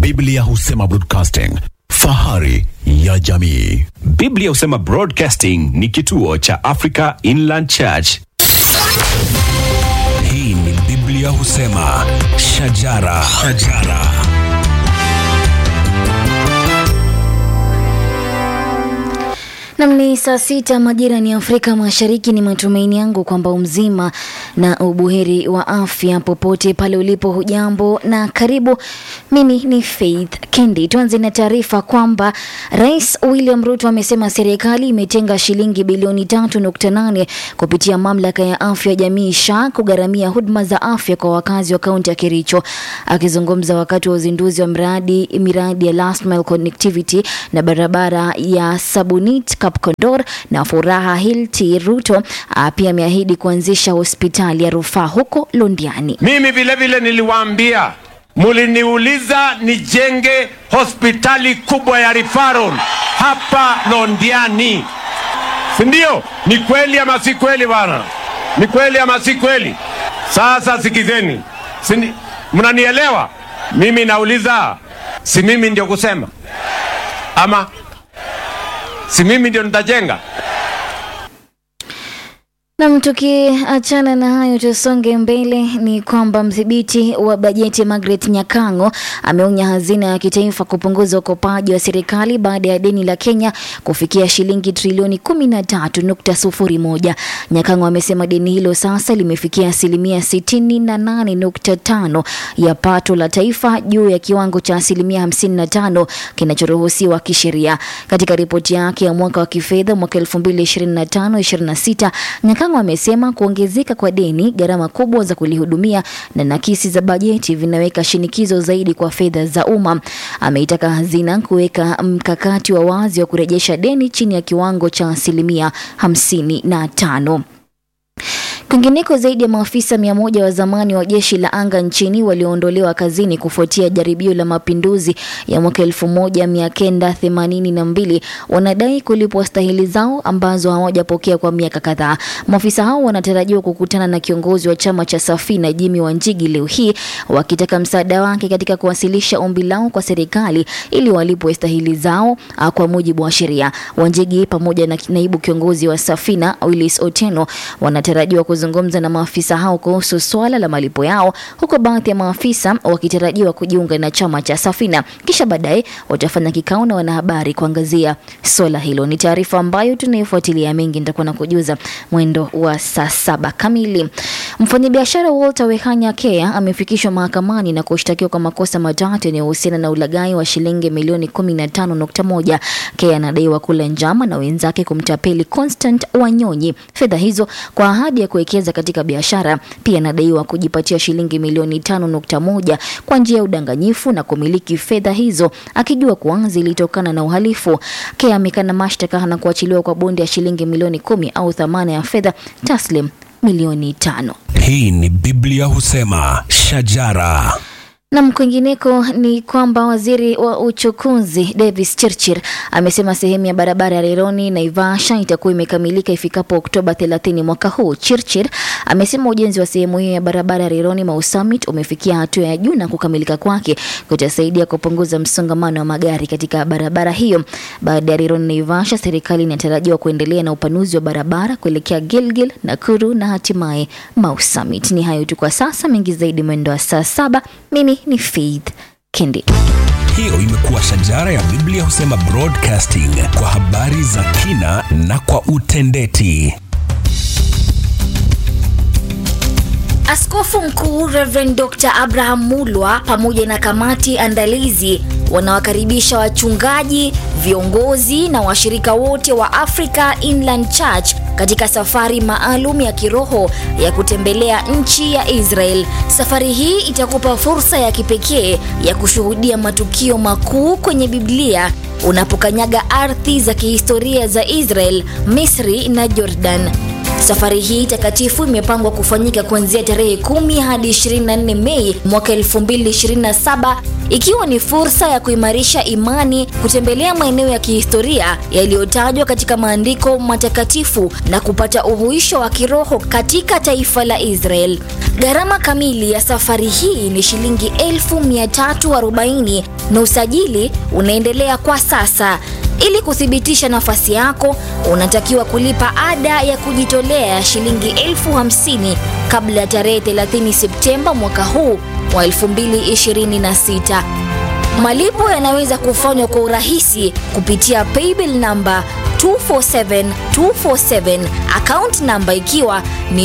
Biblia husema broadcasting, fahari ya jamii. Biblia husema Broadcasting ni kituo cha Africa Inland Church. Hii ni Biblia husema shajara, shajara. Nam ni saa sita majira ni Afrika Mashariki. Ni matumaini yangu kwamba umzima na ubuheri wa afya popote pale ulipo. Hujambo na karibu. Mimi ni Faith Kendi. Tuanze na taarifa kwamba Rais William Ruto amesema serikali imetenga shilingi bilioni tatu nukta nane kupitia mamlaka ya afya jamii SHA kugharamia huduma za afya kwa wakazi wa kaunti ya Kericho. Akizungumza wakati wa uzinduzi wa mradi miradi ya last mile connectivity na barabara ya Sabunit Kapkondor na Furaha Hilti, Ruto ah, pia ameahidi kuanzisha hospitali ya rufaa huko Londiani. Mimi vile vile niliwaambia, muliniuliza nijenge hospitali kubwa ya referral hapa Londiani, si ndio? Ni kweli ama si kweli bwana? Ni kweli ama si kweli? Sasa sikizeni, si ni- mnanielewa? Mimi nauliza, si mimi ndio kusema ama si mimi ndio nitajenga? Nam, tukiachana na hayo tusonge mbele, ni kwamba mdhibiti wa bajeti Margaret Nyakango ameonya hazina ya kitaifa kupunguza ukopaji wa serikali baada ya deni la Kenya kufikia shilingi trilioni 13.01. Nyakango amesema deni hilo sasa limefikia asilimia 68.5 ya pato la taifa juu ya kiwango cha asilimia 55 kinachoruhusiwa kisheria. Katika ripoti yake ya mwaka wa kifedha mwaka 2025-26 Nyakango amesema kuongezeka kwa deni, gharama kubwa za kulihudumia na nakisi za bajeti vinaweka shinikizo zaidi kwa fedha za umma. Ameitaka hazina kuweka mkakati wa wazi wa kurejesha deni chini ya kiwango cha asilimia 55. Kwingineko, zaidi ya maafisa mia moja wa zamani wa jeshi la anga nchini walioondolewa kazini kufuatia jaribio la mapinduzi ya mwaka elfu moja mia kenda themanini na mbili wanadai kulipwa stahili zao ambazo hawajapokea kwa miaka kadhaa. Maafisa hao wanatarajiwa kukutana na kiongozi wa chama cha Safina Jimmy Wanjigi leo hii wakitaka msaada wake katika kuwasilisha ombi lao kwa serikali ili walipwe stahili zao ah, kwa mujibu wa sheria. Wanjigi pamoja na naibu kiongozi wa Safina Willis Otieno wanatarajiwa kuzungumza na maafisa hao kuhusu swala la malipo yao, huku baadhi ya maafisa wakitarajiwa kujiunga na chama cha Safina, kisha baadaye watafanya kikao na wanahabari kuangazia swala hilo. Ni taarifa ambayo tunaifuatilia mengi, nitakuwa na kujuza mwendo wa saa saba kamili. Mfanyabiashara Walter Wehanya Kea amefikishwa mahakamani na kushtakiwa kwa makosa matatu yanayohusiana na ulaghai wa shilingi milioni 15.1. Kea anadaiwa kula njama na wenzake kumtapeli Constant Wanyonyi fedha hizo kwa ahadi ya kuwekeza katika biashara. Pia anadaiwa kujipatia shilingi milioni 5.1 kwa njia ya udanganyifu na kumiliki fedha hizo akijua kuwa zilitokana na uhalifu. Kea amekana mashtaka na kuachiliwa kwa bondi ya shilingi milioni kumi au thamana ya fedha taslim milioni tano. Hii ni Biblia husema shajara. Nam, kwingineko ni kwamba waziri wa uchukuzi Davis Chirchir amesema sehemu ya barabara ya Rironi Naivasha itakuwa imekamilika ifikapo Oktoba 30 mwaka huu. Chirchir amesema ujenzi wa sehemu hiyo ya barabara ya Rironi Mau Summit umefikia hatua ya juu na kukamilika kwake kutasaidia kupunguza msongamano wa magari katika barabara hiyo. Baada ya Rironi Naivasha, serikali inatarajiwa kuendelea na upanuzi wa barabara kuelekea Gilgil, Nakuru na hatimaye Mau Summit. Ni hayo tu kwa sasa, mengi zaidi mwendo wa saa saba. Mimi ni Faith Kendi. Hiyo imekuwa shajara ya Biblia husema broadcasting kwa habari za kina na kwa utendeti. Askofu Mkuu Reverend Dr. Abraham Mulwa pamoja na kamati andalizi wanawakaribisha wachungaji, viongozi na washirika wote wa Africa Inland Church katika safari maalum ya kiroho ya kutembelea nchi ya Israel. Safari hii itakupa fursa ya kipekee ya kushuhudia matukio makuu kwenye Biblia unapokanyaga ardhi za kihistoria za Israel, Misri na Jordan. Safari hii takatifu imepangwa kufanyika kuanzia tarehe 10 hadi 24 Mei mwaka 2027 ikiwa ni fursa ya kuimarisha imani, kutembelea maeneo ya kihistoria yaliyotajwa katika maandiko matakatifu na kupata uhuisho wa kiroho katika taifa la Israel. Gharama kamili ya safari hii ni shilingi 1340 na usajili unaendelea kwa sasa. Ili kuthibitisha nafasi yako, unatakiwa kulipa ada ya kujitolea ya shilingi elfu hamsini kabla ya tarehe 30 Septemba mwaka huu wa 2026. Malipo yanaweza kufanywa kwa urahisi kupitia paybill namba 247247 account namba ikiwa ni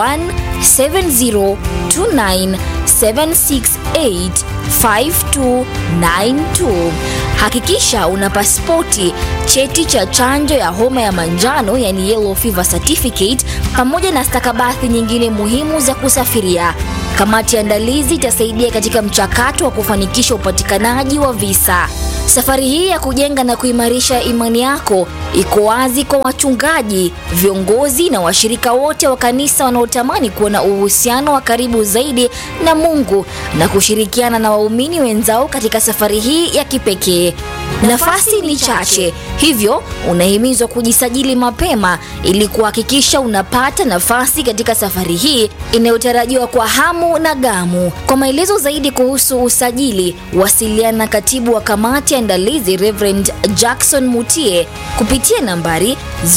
017029768592. Hakikisha una pasipoti, cheti cha chanjo ya homa ya manjano yani yellow fever certificate, pamoja na stakabadhi nyingine muhimu za kusafiria. Kamati ya andalizi itasaidia katika mchakato wa kufanikisha upatikanaji wa visa. Safari hii ya kujenga na kuimarisha imani yako iko wazi kwa wachungaji, viongozi na washirika wote wa kanisa wanaotamani kuwa na uhusiano wa karibu zaidi na Mungu na kushirikiana na waumini wenzao katika safari hii ya kipekee. Nafasi ni chache, hivyo unahimizwa kujisajili mapema ili kuhakikisha unapata nafasi katika safari hii inayotarajiwa kwa hamu na gamu. Kwa maelezo zaidi kuhusu usajili, wasiliana na katibu wa kamati ya andalizi Reverend Jackson Mutie kupitia nambari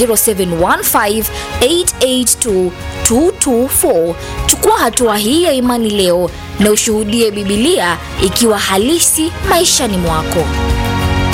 0715882224. Chukua hatua hii ya imani leo na ushuhudie Bibilia ikiwa halisi maishani mwako.